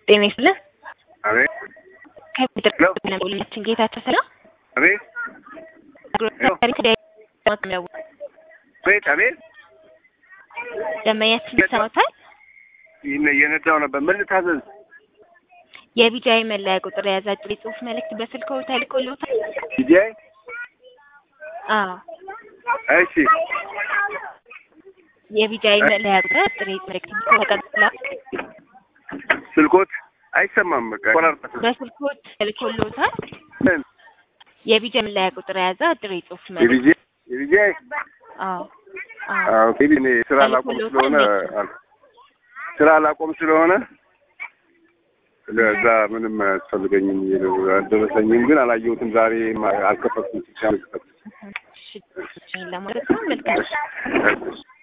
ጤና ይስጥልን። አቤት ከሚደርግላችን ጌታቸው ሰላም አቤት አቤት አቤት ደንበኛችን ይሰማታል። ይህን እየነዳው ነበር። ምን ልታዘዝ? የቢጃይ መለያ ቁጥር የያዘ አጭር የጽሁፍ መልእክት በስልክዎ ተልኮልዎታል? ዲዲአይ አዎ እሺ የቢጃይ መለያ ቁጥር አጭር የጽሁፍ መልእክት ተቀብላ ስልኮት አይሰማም። በቃ ቆራርጠት በስልክዎት ተልኮልዎታል? ምን የቢጃይ መለያ ቁጥር የያዘ አጭር የጽሁፍ መልእክት የቢጂ የቢጂአይ አዎ አዎ አዎ ኦኬ። እኔ ስራ ላቆም ስለሆነ አል- ስራ ላቆም ስለሆነ ለዛ ምንም አያስፈልገኝም። አልደረሰኝም፣ ግን አላየሁትም። ዛሬ አልከፈትኩም። እሺ ለማለት ነው። መልካም እሺ